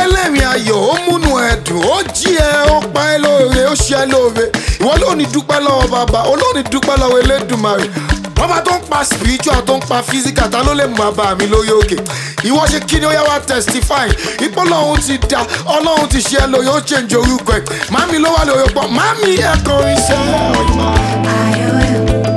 ẹlẹ́rìn ayọ̀ ó múnú ẹ dùn ó jí ẹ ó pa ẹ lóore ó ṣe ẹ lóore ìwọ ló ní dúpẹ́ lọ́wọ́ bàbá olóòní dúpẹ́ lọ́wọ́ elédùnmarè bàbá tó ń pa spiritual tó ń pa physical ta ló lè mú bàbá mi lórí òkè ìwọ ṣe kí ni ó yá wá testify ipò ọlọ́run ti da ọlọ́run ti ṣe ẹ lóore ó change orúkọ ẹ màmí ló wà lórí ọ̀pọ̀ màmí ẹ kọrin iṣẹ́ ọ̀yọ́.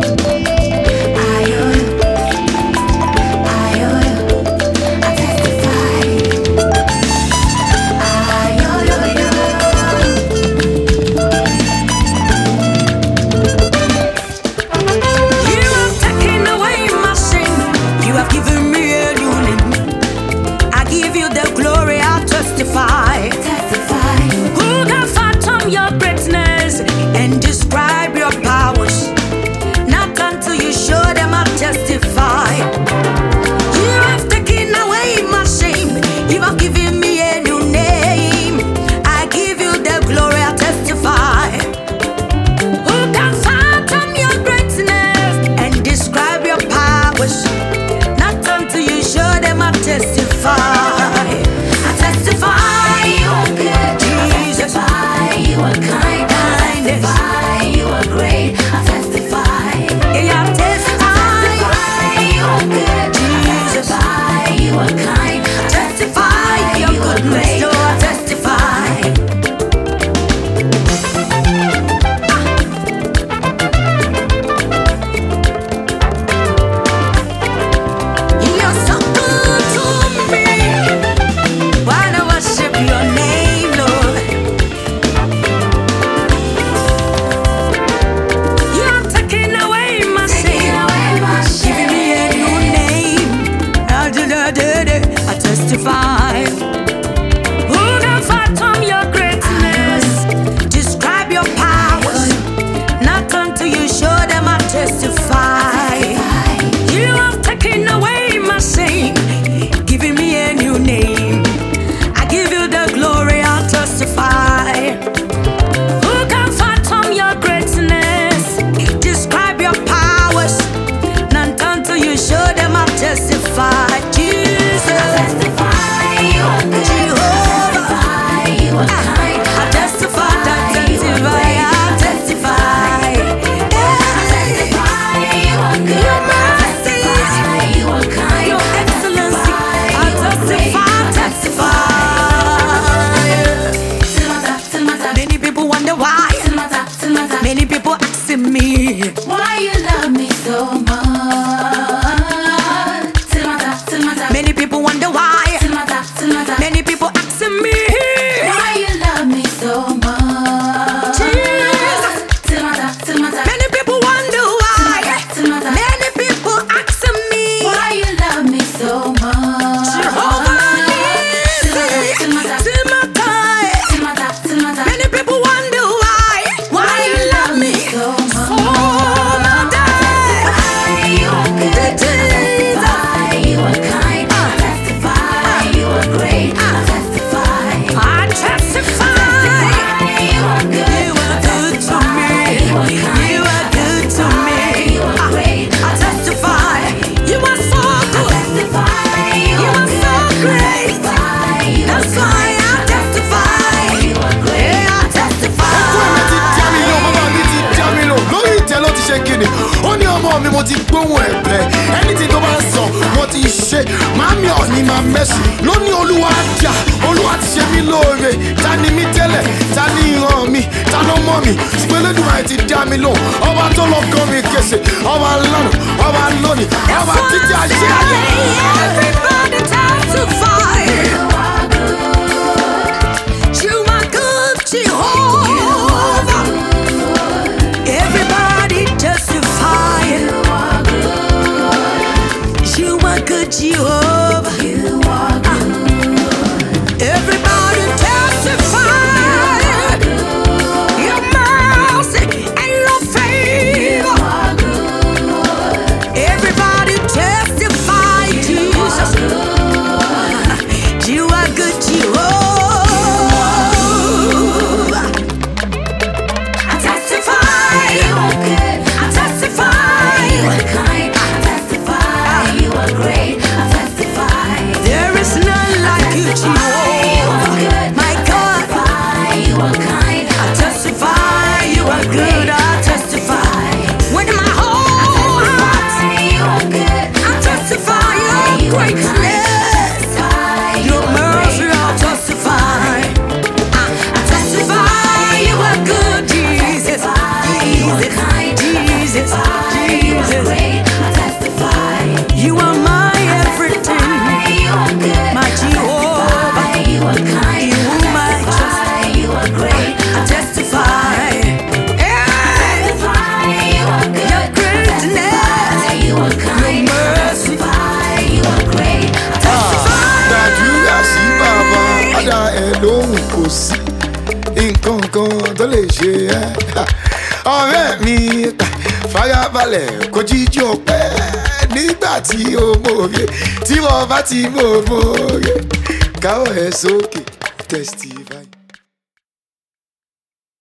You have taken away my sin. You have given me a new name. I give you the glory. I testify. Who can fathom your greatness and describe your powers? Not until you show them. I testify. You have taken away my shame. You have given me a new name. I give you the glory. I testify. Who can fathom your greatness and describe your powers? Not until you show them I testify. I testify you are good. Jesus. You are kind, I testify. You are great, I testify. Yeah, I testify. You are good, Jesus. testify. You are kind, I Testify your You are goodness. great. So I testify. You're so good to me. Wanna worship your name, Lord. You're taking away my sin, giving me a new name. I did, I did it. I testify. Who can fathom your greatness? Describe your powers. Not until you show them I testify. You have taken away my shame, giving me a new name. I give you the glory, I'll testify. Who can fathom your greatness? Describe your powers. Not until you show them I'll testify. Jesus, Jehovah. I testify, I testify, I testify. Your mercy, your excellency, I testify, testify. Many people wonder why. Many people asking me. Why you love me so much? Many people wonder why. Many people asking me. Why you love me so much? Jesus. Many people wonder why. Many people asking me. Why you love me so much? Jehovah Nissi, Timothy. Many people wonder why. Why you love me so much? Jesus. I testify. You are good to me. You are good to me. I testify. You are so good. You are so great. That's why I testify. Yeah, I testify. ẹ̀mí ti dá mi lò bàbá mi ti dá mi lò lórí ìtẹ́ ló ti ṣe kíni ó ní ọmọ mi mo ti gbóhùn ẹ̀bẹ̀ ẹni tí tó bá sọ mo ti ṣe màámi ọ̀ní máa mẹ́sì lóní olúwa dà olúwa ti ṣe mí lóore ta ni mí tẹ́lẹ̀ ta ni ìran mi ta ló mọ̀ mi ṣùgbọ́n elédùnmáà ti dá mi lò ọba tó lọ kọ́ mi kése ọba lánàá ọba lónìí ọba títí ayé ayé. Everybody testify. You are good, Jehovah. Everybody testify. You are good, Jehovah. Everybody testify. Your mercy and your favor. Everybody testify, Jesus. You are good, Jehovah. I testify. I testify. There is none like you, Jehovah. greatness, your mercy, I'll testify. I testify you are good, Jesus. Jesus, Jesus, Jesus. You are my everything, my Jehovah. You my trust. I testify. Hey, your greatness, your mercy. gbàdúrà sí bàbá padà ẹ lóhùn kò sí nǹkan kan tó lè ṣe ẹ́ ọ̀rẹ́ mi farabalẹ̀ kò jíjí ọpẹ́ nígbà tí o mòye tí wọ́n bá ti mọ̀ mòye káwọ́ ẹ sókè testify.